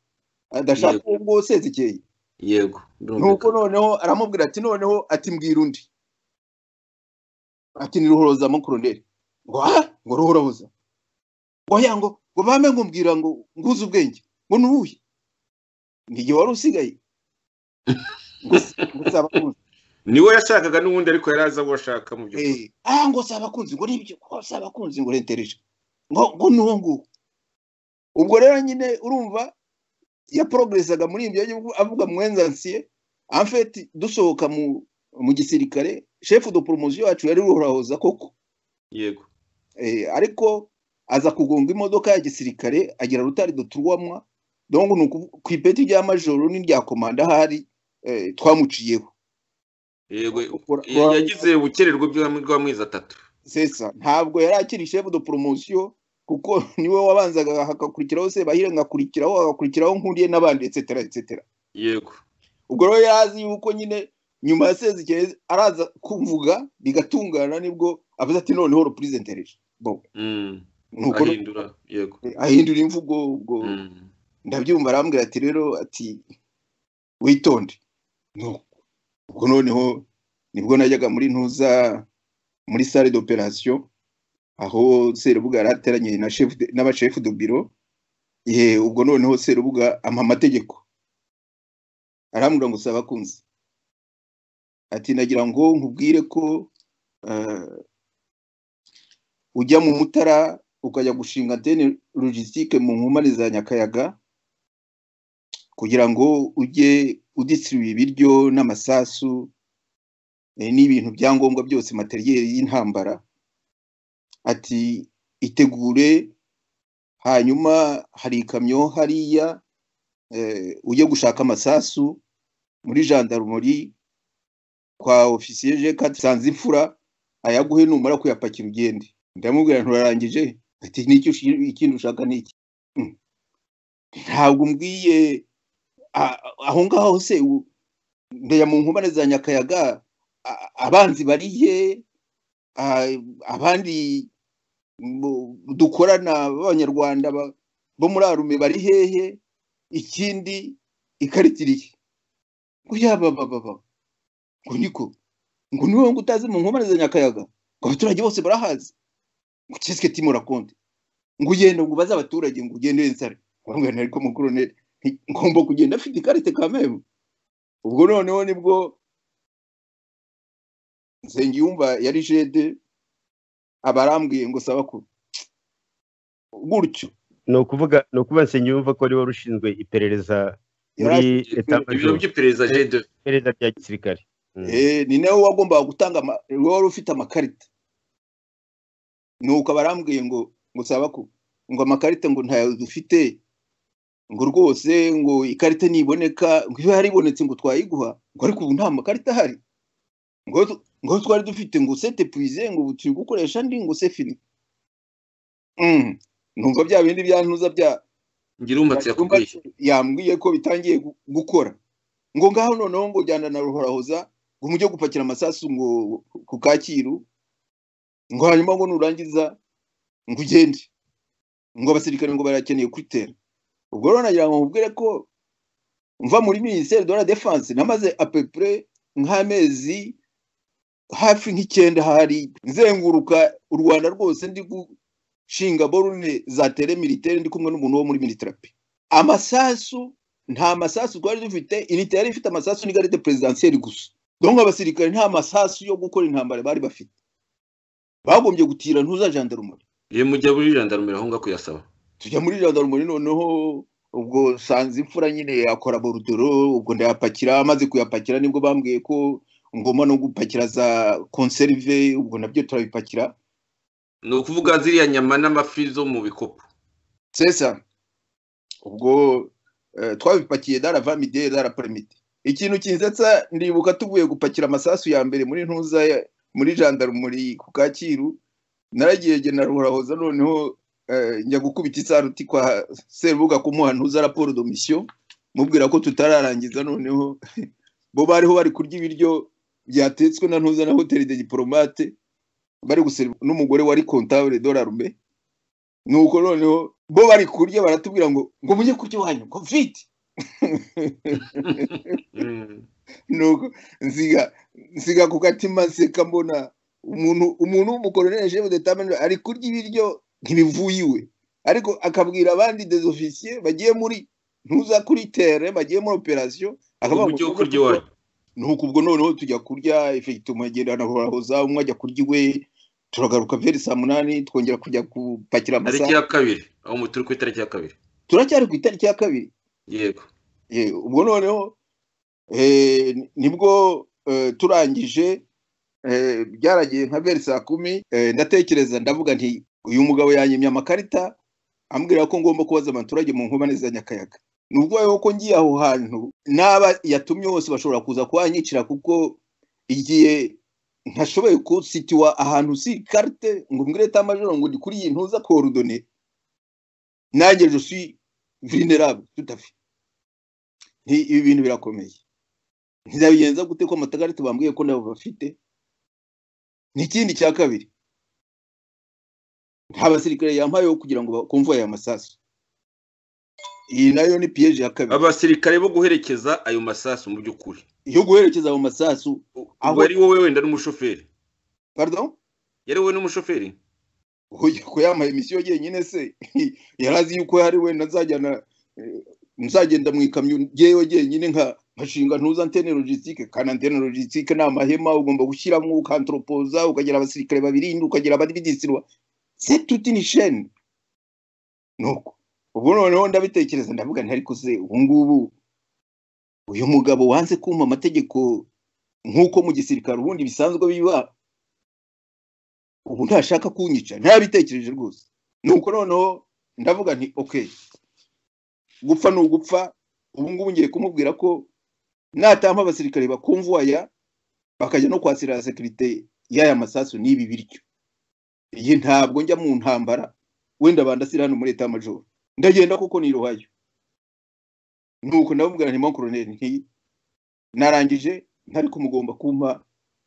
adashaka uwo nguwo sezekeye yego nuko birumvikana noneho aramubwira ati noneho ati mbwira undi ati ni ruhoroza mukoroneri ngo aha ngo ruhoroza oya ngo ngo bampe ngo mbwira ngo nguze ubwenge ngo nubuye ni igihe wari usigaye ngo s- ngo si abakunzi niwe yashakaga n'ubundi ariko yari azi abo ashaka mu by'ukuri Eh, ah ngo si abakunzi ngo nibyo ngo si abakunzi ngo rentereje ngo ngo nuwo nguwo ubwo rero nyine urumva yaporogerezaga muri ibyo yagiye avuga mwenzansiye amfeti dusohoka mu mu gisirikare shefu de poromosiyo yacu yari ruhorahoza koko yego Eh, ariko aza kugonga imodoka ya gisirikare agera rutari duturwamwa donc ni uku- ku ipeti rya majoro n'irya komanda ahari eh, twamuciyeho yego Ura- ya- yagize ubukererwe by'ubwami bw'amezi atatu sesa ntabwo yari akiri chef de promotion kuko niwe wabanzaga hakakurikiraho sebahire ngakurikiraho hagakurikiraho nkuriye n'abandi etc etc yego ubwo rero yari azi yuko nyine nyuma ya sezikeye araza kuvuga bigatungana nibwo avuze ati noneho reprise intereje bon Mm, nuko ahindura yego ahindura imvugo ubwo Mm, ndabyumva arambwira ati rero ati witonde No. ubwo noneho nibwo najyaga muri ntuza muri sale d'operation aho serubuga yari ateranye na chef de- n'abashefu de biro eh ubwo noneho serubuga ampa amategeko arambwira ngo saba kunzi ati nagira ngo nkubwire ko eh, ujya mu mutara ukajya gushinga antene logistique mu nkomane za nyakayaga kugira ngo ujye udisiribuye ibiryo n'amasasu eh, n'ibintu byangombwa byose materiyeri y'intambara ati itegure hanyuma hari ikamyo hariya eh, ujye gushaka amasasu muri gendarmerie kwa ofisiye jeka sanze imfura ayaguhe numara kuyapakira ugende ndamubwira nturarangije ati n'icyo ushi- ikindi ushaka ni iki Mm. ntabwo umbwiye a- aho ngaho se u- ndeya mu nkomane za nyakayaga a- abanzi barihe a- abandi mu- dukorana b'abanyarwanda ba- bo muri arume bari hehe ikindi ikaritiriye ngo yaba bababa ngo niko ngo ni wowe ngo utazi mu nkomane za nyakayaga ngo abaturage bose barahazi ngo kiswe timora konte ngo ugende ngo ubaze abaturage ngo ugende wensare bamwana ariko mukoroneri nti- ngomba kugenda afite ikarite kameme ubwo noneho nibwo nsengiyumva yari jede aba arambwiye ngo saba ko gutyo ni ukuvuga ni ukuvuga nsengiyumva ko ari wari ushinzwe iperereza muri Yari- ibiro etamajoro by'iperereza jede iperereza rya gisirikare Mm. Eh, ni nawe wagombaga gutanga ama- wari ufite amakarita nuko aba arambwiye ngo ngo saba ko ngo amakarita ngo ntayo dufite ngo rwose ngo ikarita niboneka ngo iba yaribonetse ngo twayiguha ngo ariko ubu nta makarita ahari ngo tu- ngo twari dufite ngo sete puize ngo ubu turi gukoresha andi ngo sefini Mm. numva bya bindi byantuza bya ngira umbatsi yakubwiye yambwiye ko bitangiye gu- gukora ngo ngaho noneho ngo jyana na ruhorahoza ngo mujye gupakira amasasu ngo ku kacyiru ngo hanyuma ngo nurangiza ngo ugende ngo abasirikare ngo barakeneye kwitera ubwo rero nagira ngo mubwire ko mva muri minisiteri de la defense namaze apepure nk'amezi hafi nk'icyenda hari nzenguruka u rwanda rwose ndi gushinga borune za tere militaire ndi kumwe n'umuntu wo muri militarapi amasasu nta masasu twari dufite inite yari ifite amasasu n'igarite perezidansiyeri gusa donc abasirikare nta masasu yo gukora intambara bari bafite bagombye gutira ntuza jandarumori iyo mujya muri jandarumira aho ngaho kuyasaba tujya muri jandarumori noneho ubwo sanze imfura nyine yakora borudoro ubwo ndayapakira amaze kuyapakira nibwo bambwiye ko ngomba no gupakira za konserve ubwo nabyo turabipakira ni ukuvuga ziriya nyama n'amafi zo mu bikopo sesa ubwo eh, twabipakiye dara vamide dara permite ikintu kinsetsa ndibuka tuvuye gupakira amasasu ya mbere muri ntuza ya- muri jandarumuri ku kacyiru naragiye jye na ruhorahoza noneho eh, njya gukubita isaruti kwa serubuga kumuha ntuza raporo de mission mubwira ko tutararangiza noneho bo bariho bari kurya ibiryo byatetswe na ntuza na hoteli de diplomate bari guseri n'umugore wari comptable dorarume nuko noneho bo bari kurya baratubwira ngo ngo mujye kurya iwanyu ngo vite Mm. nuko nsiga nsiga ku gatima nseka mbona umuntu umuntu w'umukoloneli jefu de tamene ari kurya ibiryo ntibivuye iwe ariko akabwira abandi desofisiye bagiye muri ntuza kuri tere bagiye muri operasiyo akavuga mujye ngo kurya iwanyu nuko ubwo noneho tujya kurya efegitoma agenda nahorahoza umwe ajya kurya iwe turagaruka veri saa munani twongera kujya gupakira tariki amasaha ya kabiri aho mu- turi ku itariki ya kabiri turacyari ku itariki ya kabiri yego Ye, ubwo noneho eh, nibwo eh, turangije eh, byaragiye nka beri saa kumi eh, ndatekereza ndavuga nti uyu mugabo yanyimye amakarita ambwira ko ngomba kubaza abaturage mu nkomane za nyakayaga ni ubwoba ko ngiye aho hantu n'aba yatumye bose bashobora kuza kuhanyicira kuko igihe ntashoboye kusitiwa ahantu si karite ngo mbwire tamajoro ngo ndi kuri iyi ntuza korudone nanjye je suis vulnerable tout à fait nti ibi bintu birakomeye ntizabigenza gute ko amatagarita bambwiye ko nabo bafite n'ikindi cya kabiri nta basirikare yampayeho kugira ngo bakumve aya masasu iyi nayo ni piyeje ya kabiri abasirikare bo guherekeza ayo masasu mu by'ukuri yo guherekeza ayo masasu U- Aho- ubwo ari wowe wenda n'umushoferi pardon yari wowe n'umushoferi Oya, ko yambaye misiyo yenyine se yari azi yuko hari wenda nzajyana eh, nzagenda mu ikamyo ngewe jyenyine nka nkashinga ntuza antene logistique kandi antene logistique ni amahema ugomba gushyiramo ukantropoza ukagira abasirikare babirinda ukagira abadividisirwa c'est toute une chaîne nuko ubwo noneho ndabitekereza ndavuga nti ariko se ubu ngubu uyu mugabo wanze kumva amategeko nk'uko mu gisirikare ubundi bisanzwe biba ubu ntashaka kunyica ntabitekereje rwose nuko noneho ndavuga nti ok gupfa ni ugupfa ubu ngubu ngiye kumubwira ko natampa abasirikare bakumvuwaya bakajya no kwasirira sekirite y'aya masasu n'ibi biryo iyi ntabwo njya mu ntambara wenda bandasira hano muri leta majoro ndagenda kuko ni iruhayo nuko ndamubwira nti mankoroneri nti narangije ntari kumugomba kumpa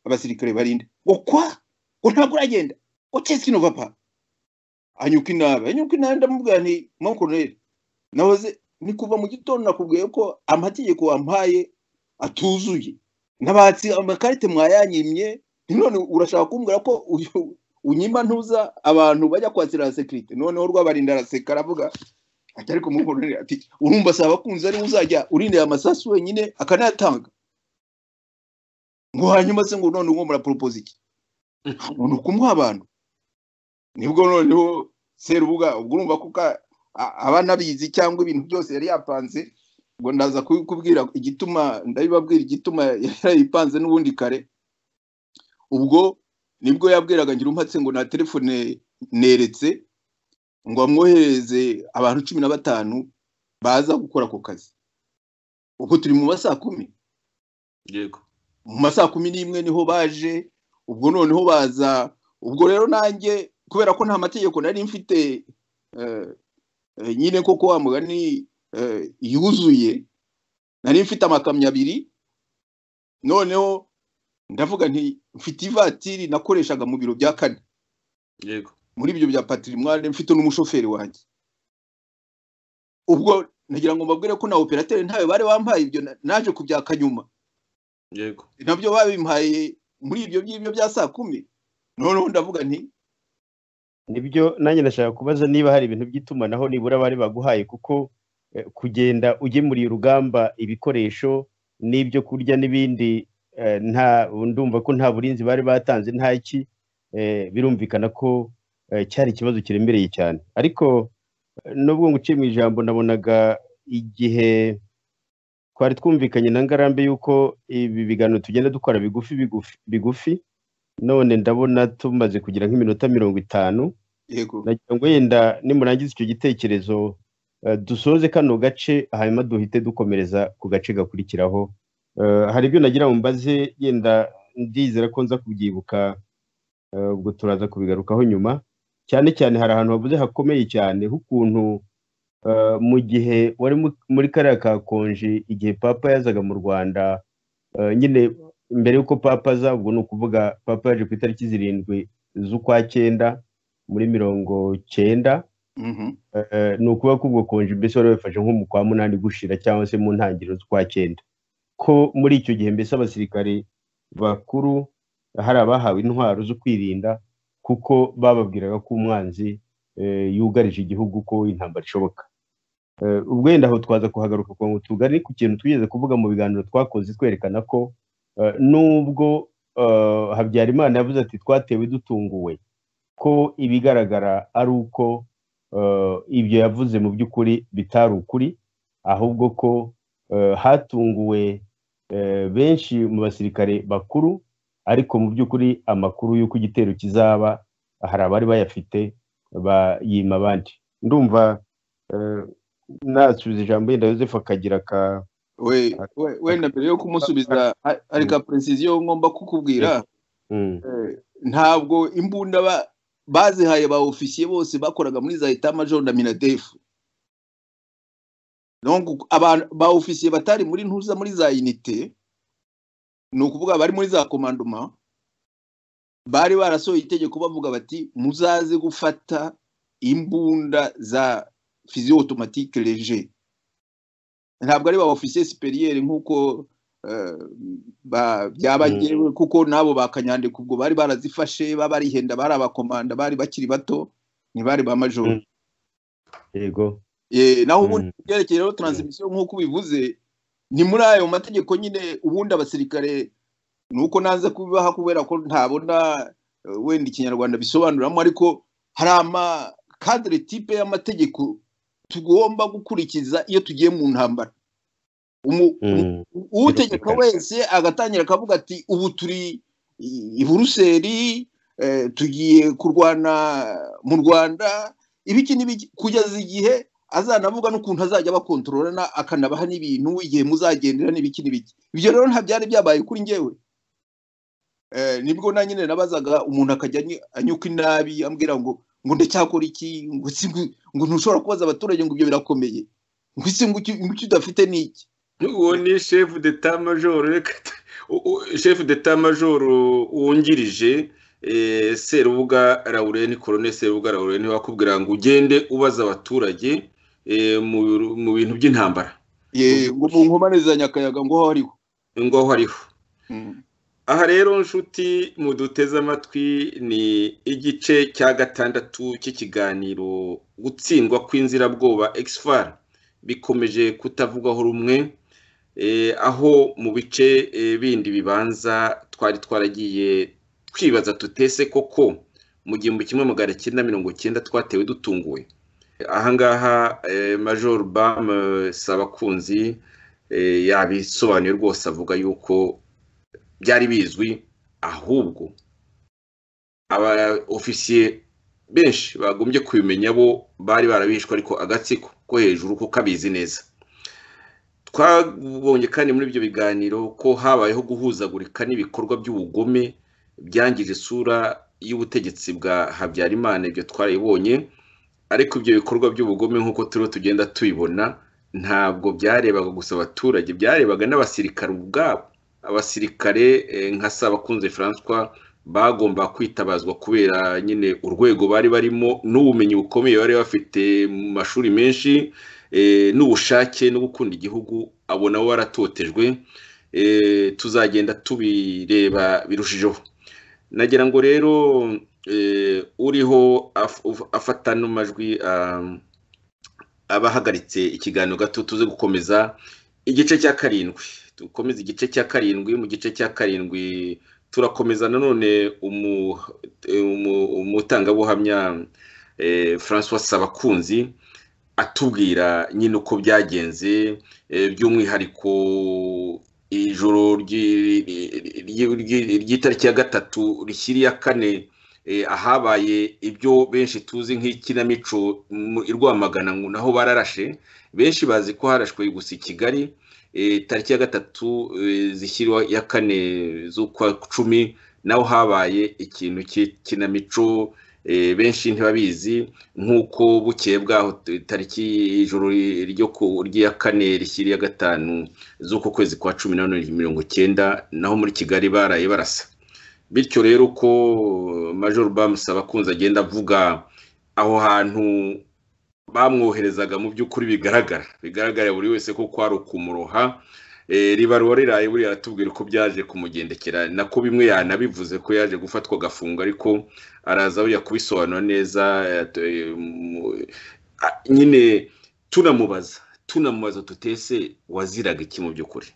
abasirikare barinda ngo kwa ngo ntabwo uragenda ucese kino papa anyuka inabi anyuka inabi ndamubwira nti mankoroneri nahoze ni kuva mu gitondo nakubwiye ko amategeko wampaye atuzuye nabatsi amakarite mwayanyimye none urashaka kumbwira ko uyu unyimba ntuza abantu bajya kwakira la sekirite noneho rwabarinda araseka aravuga ati ariko mukorere ati urumva si abakunzi ariwe uzajya urindira amasasu wenyine akanayatanga ngo hanyuma se ngo none uwo muraporopoza iki umuntu kumwe abantu nibwo noneho serubuga ubwo urumva ko ka- a- aba anabizi cyangwa ibintu byose yari yapanze ngo ndaza kubikubwira igituma ndabibabwira igituma yayipanze n'ubundi kare ubwo nibwo yabwiraga ngira umpatse ngo na telefone neretse ngo amwohereze abantu cumi na batanu baza gukora ako kazi ubwo turi mu ma saa kumi yego mu ma saa kumi n'imwe niho baje ubwo noneho baza ubwo rero nanjye kubera ko nta mategeko nari mfite eh, eh, nyine koko wa mugani eh, yuzuye nari mfite amakamyo abiri noneho ndavuga nti mfite ivatiri nakoreshaga mu biro bya kane yego muri ibyo bya patrimoine mfite n'umushoferi wanjye ubwo nagira ngo mbabwire ko na operateri ntawe bari bampaye ibyo na- naje kubyaka nyuma yego nabyo babimpaye muri ibyo ngibyo bya saa kumi noneho ndavuga nti nibyo nanjye ndashaka kubaza niba hari ibintu by'itumanaho nibura bari baguhaye kuko eh, kugenda ugemuriye urugamba ibikoresho n'ibyo kurya n'ibindi eh, nta ndumva ko nta burinzi bari batanze nta iki eh, birumvikana ko eh, cyari ikibazo kiremereye cyane ariko eh, nubwo nguciye mu ijambo nabonaga igihe twari twumvikanye na ngarambe y'uko ibi biganiro tugenda dukora bigufi bigufi bigufi none ndabona tumaze kugira nk'iminota mirongo itanu yego nagira ngo yenda nimurangiza icyo gitekerezo eh, dusoze kano gace hanyuma duhite dukomereza ku gace gakurikiraho Eh, hari ibyo nagira ngo mbaze yenda ndizera ko nza kubyibuka eh, ubwo turaza kubigarukaho nyuma cyane cyane hari ahantu havuze hakomeye cyane h'ukuntu eh, mu gihe wari mu- muri kariya ka konji igihe papa yazaga mu rwanda eh, nyine mbere y'uko papa aza ubwo ni ukuvuga papa yaje ku itariki zirindwi z'ukwa cyenda muri mirongo cyenda mhm, eh, ni ukuvuga ko ubwo konji mbese wari wifashe nko mu kwa munani gushira cyangwa se mu ntangiriro z'ukwa cyenda ko muri icyo gihe mbese abasirikare bakuru hari abahawe intwaro zo kwirinda kuko bababwiraga ko umwanzi eh, yugarije igihugu ko intambara ishoboka Eh, ubwo wenda aho twaza kuhagaruka kugira ngo tugane ku kintu twigeze kuvuga mu biganiro twakoze twerekana ko eh, nubwo eh, habyarimana yavuze ati twatewe dutunguwe ko ibigaragara ari uko eh, ibyo yavuze mu by'ukuri bitari ukuri ahubwo ko eh, hatunguwe eh, benshi mu basirikare bakuru ariko mu by'ukuri amakuru y'uko igitero kizaba hari abari bayafite bayima abandi ndumva eh, nasubiza ijambo yenda Yosefu akagira ka we we- wenda mbere yo kumusubiza ha- hari ka precision ngomba kukubwira Mm, Eh, ntabwo imbunda ba- bazihaye ba ofisiye bose bakoraga muri za eta major na minadefu Donc, abantu ba ofisiye batari muri ntuza muri za unité ni ukuvuga bari muri za commandement bari barasohoye itegeko bavuga bati muzaze gufata imbunda za physio automatique léger ntabwo ari ba ofisiye superieur nk'uko eh, ba- byabagewe kuko nabo ba kanyandika ubwo bari barazifashe babarihenda bari abakomanda bari bakiri bato ntibari ba major Mm. yego Eh, naho ubundi Mm. byerekeye rero transmission nk'uko ubivuze ni muri ayo mategeko nyine ubundi abasirikare ni uko nanze kubibaha kubera ko ntabona eh, wenda ikinyarwanda bisobanuramo ariko hari amakadire tipe y'amategeko tugomba gukurikiza iyo tugiye mu ntambara Umu- Mm, utegeka Birumvikana. wese agatangira akavuga ati ubu turi i- i buruseli eh, tugiye kurwana mu rwanda ibiki n'ibiki kugeza igihe azanavuga n'ukuntu azajya abakontororana akanabaha n'ibintu igihe muzagendera n'ibiki n'ibiki ibyo rero nta byari byabaye kuri ngewe Eh, nibwo na nyine nabazaga umuntu akajya any- anyuka inabi ambwira ngo ngo ndacyakora iki ngo si ngo- ngo ntushobora kubaza abaturage ngo ibyo birakomeye ngo isi ngo icyo ngo icyo udafite ni iki uwo ni shefu deta majoro reka t- u- u- shefu deta majoro wungirije eh, serubuga laureni korone serubuga laureni wakubwira ngo ugende ubaza abaturage eh, mu- mu bintu by'intambara Ye, ngo mu nkomane za nyakayaga ngo hariho ngo aho ariho aha rero nshuti muduteze amatwi ni igice cya gatandatu cy'ikiganiro gutsindwa kw'inzirabwoba exfar bikomeje kutavugwaho rumwe eh, aho mu bice eh, bindi bibanza twari twaragiye twibaza tutese koko mu gihumbi kimwe magana cyenda mirongo cyenda twatewe dutunguwe ahangaha eh, major bam eh, sabakunzi eh, yabisobanuye rwose avuga yuko byari bizwi ahubwo aba ofisiye benshi bagombye kubimenya bo bari barabishwe ariko agatsiko ko hejuru kuko abizi neza twabonye kandi muri ibyo biganiro ko habayeho guhuzagurika n'ibikorwa by'ubugome byangije isura y'ubutegetsi bwa habyarimana ibyo twarabibonye ariko ibyo bikorwa by'ubugome nk'uko turiho tugenda tubibona ntabwo byarebaga gusa abaturage byarebaga n'abasirikare ubwabo abasirikare eh, nka Sabakunze François bagomba kwitabazwa kubera nyine urwego bari barimo n'ubumenyi bukomeye bari bafite mu mashuri menshi eh, n'ubushake no gukunda igihugu abo nabo baratotejwe eh, tuzagenda tubireba birushijeho nagira ngo rero eh, uriho af- uf- afata no majwi ah, abahagaritse ikiganiro gato tuze gukomeza igice cya karindwi dukomeze igice cya karindwi mu gice cya karindwi turakomeza nanone umu- eh, umu- umutangabuhamya eh, François Sabakunzi atubwira nyine uko byagenze eh, by'umwihariko ijoro ry'i- ry'i- ry'i- ry'itariki ya gatatu rishyiriye ya kane eh, ahabaye ibyo benshi tuzi nk'ikinamico mu- i Rwamagana ngo naho bararashe benshi bazi ko harashwe gusa i Kigali eh, tariki ya gatatu eh, zishyirwa ya kane z'ukwa cumi naho habaye ikintu cy'ikinamico eh, benshi ntibabizi nk'uko bukeye bwaho t- tariki ijoro ryo ku ry'iya kane rishyiriye ya gatanu z'uko kwezi kwa cumi na none mirongo cyenda naho muri Kigali baraye barasa bityo rero uko major bamusaba kunze agenda avuga aho hantu bamwoherezaga mu by'ukuri bigaragara bigaragarira buri wese ko kwari ukumuroha Eh, ribaruwa riraye buriya aratubwira uko byaje kumugendekera nako bimwe yanabivuze ko yaje gufatwa agafunga ariko araza buriya kubisobanura neza eh, at- eh, mu- ah, nyine tunamubaza tunamubaza tutese waziraga iki mu by'ukuri